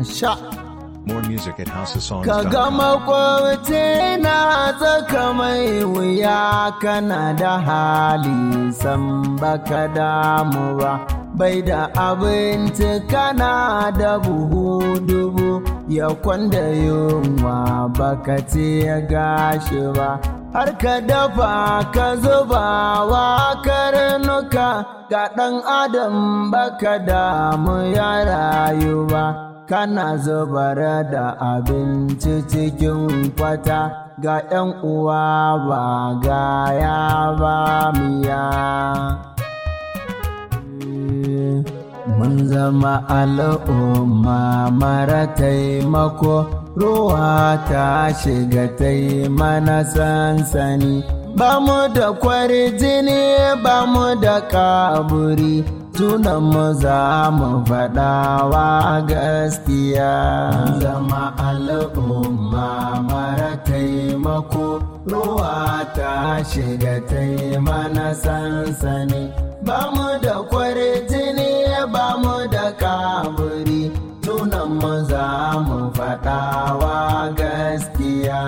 sha More music at ka houseofsongs.com. ga makwabci na tsaka mai wuya kana da hali san baka damu ba bai da abinci kana da buhu dubu ya kwanda yunwa baka ce ya gashi ba har ka dafa ka zuba wa karnuka ga ɗan adam baka damu ya rayu ba kana zubar da abinci cikin kwata ga 'yan uwa ba gaya ba miya mun zama al'umma mara taimako ruwa ta shiga tai mana sansani ba mu da kwarjini ba mu da kaburi tunan mu za mu faɗawa gaskiya zama al'umma mara taimako ruwa ta shiga tai mana sansani ba mu da kwarjini ba mu da kaburi tunan mu za mu faɗawa gaskiya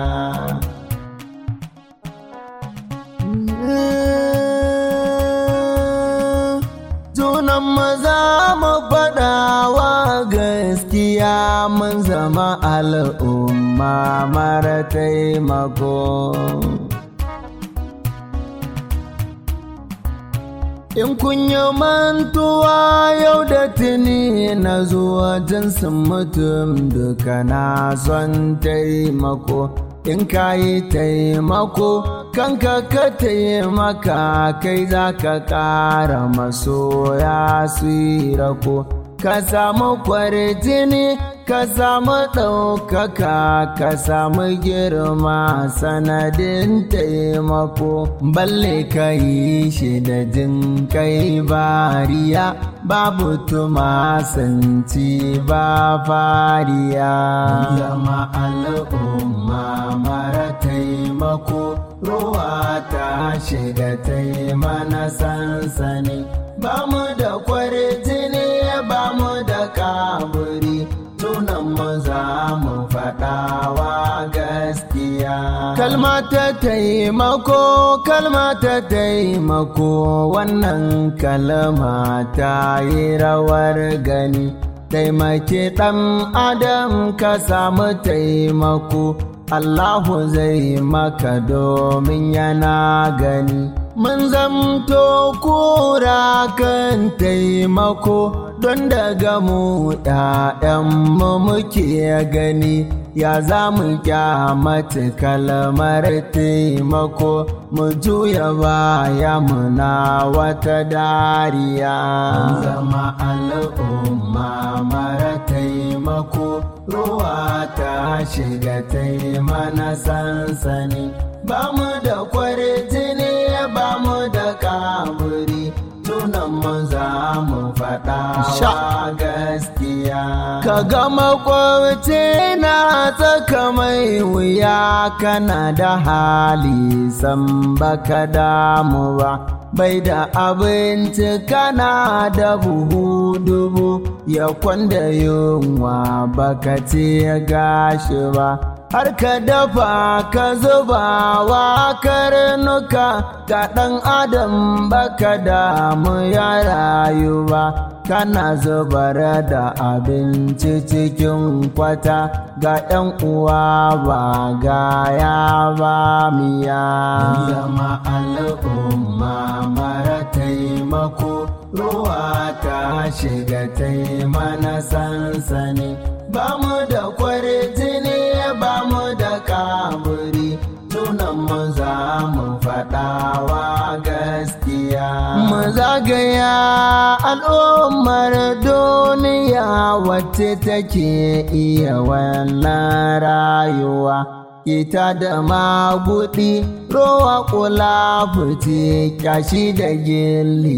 Tunan maza mu faɗawa gaskiya mun zama al'umma mara taimako. In kun yi mantuwa yau da tuni na zuwa jinsin mutum duka na son taimako. In ka yi taimako, kanka ka taimaka kai za ka ƙara masoya su yi rako. Ka samu kwarjini, ka samu ɗaukaka, ka samu girma sanadin taimako. Balle ka yi shi da jin kai bariya, babu tumasanci ba fariya. Zama al'umma mara taimako, ruwa ta shiga taimana sansani. Ba mu da kwarjini, ba mu da kaburi. tunan mu za mu faɗawa gaskiya. Kalma ta taimako, kalma ta taimako, wannan kalma ta yi rawar gani. Taimake ɗan adam ka samu taimako, Allahu zai maka domin yana gani. Mun zamto kura kan taimako don daga mu ‘ya'yanmu muke gani ya za mu kyamata kalmar taimako mu juya baya muna wata dariya. Zama al'umma mara taimako ruwa ta shiga taimana sansani ba mu da kwarjini ba mu da kaburi tunan mu za mu faɗa wa gaskiya. Ka ga makwabci na tsaka mai wuya kana da hali san baka damu ba. Bai da abinci kana da buhu dubu ya kwanda yunwa baka ce gashi ba. har ka dafa ka zuba wa karnuka ga ɗan adam baka damu ya rayu ba kana zubar da abinci cikin kwata ga ‘yan uwa ba gaya ba miya zama al'umma mara taimako ruwa ta shiga taimana sansani ba mu da kwarjini ba mu da kaburi tunan mu za mu faɗawa gaskiya mu zagaya al'ummar duniya wacce take iya wannan rayuwa ita da magudi rowa kula fice kyashi da gilli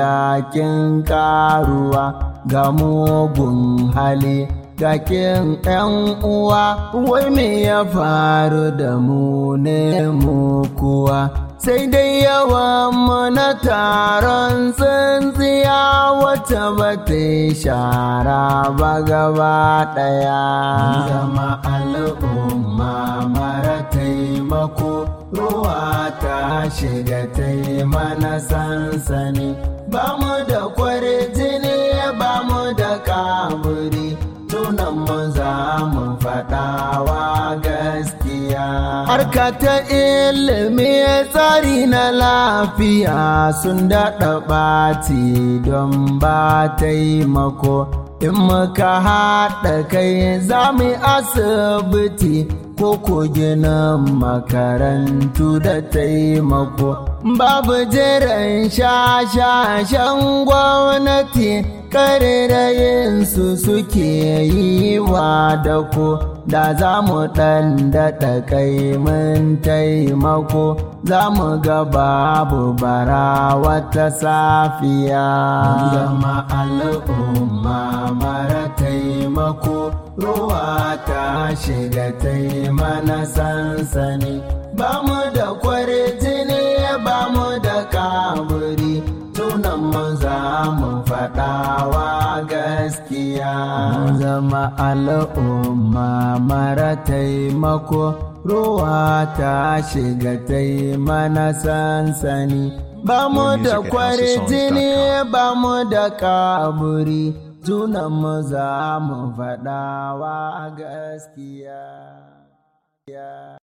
gakin karuwa ga mugun hali gakin ‘yan uwa, wai me ya faru da mu ne mu kuwa, sai dai yawan mu na taron tsintsiya wacce ta ba ta shara ba gaba ɗaya zama al'umma mara taimako ruwa ta shiga ta mana sansani ba mu da kwarjini ba mu da kaburi tunan mu za mu faɗawa gaskiya harka ta ilimi tsari na lafiya sun daɗa ɓaci don ba taimako in muka haɗa kai za mu asibiti ko ko ginin makarantu da taimako babu jiran shashashen gwamnati karerayinsu suke yi wa dako da za mu ɗan daɗa kai mun taimako za mu ga babu bara wata safiya zama al'umma mara taimako ruwa ta shiga taimana sansani ba mu da kwarjini ba mu da kaburi tunan mu za mu faɗawa gaskiya zama al'umma mara taimako ruwa ta shiga taimana sansani ba mu da kwarjini ba mu da kaburi tunan mu za mu faɗawa gaskiya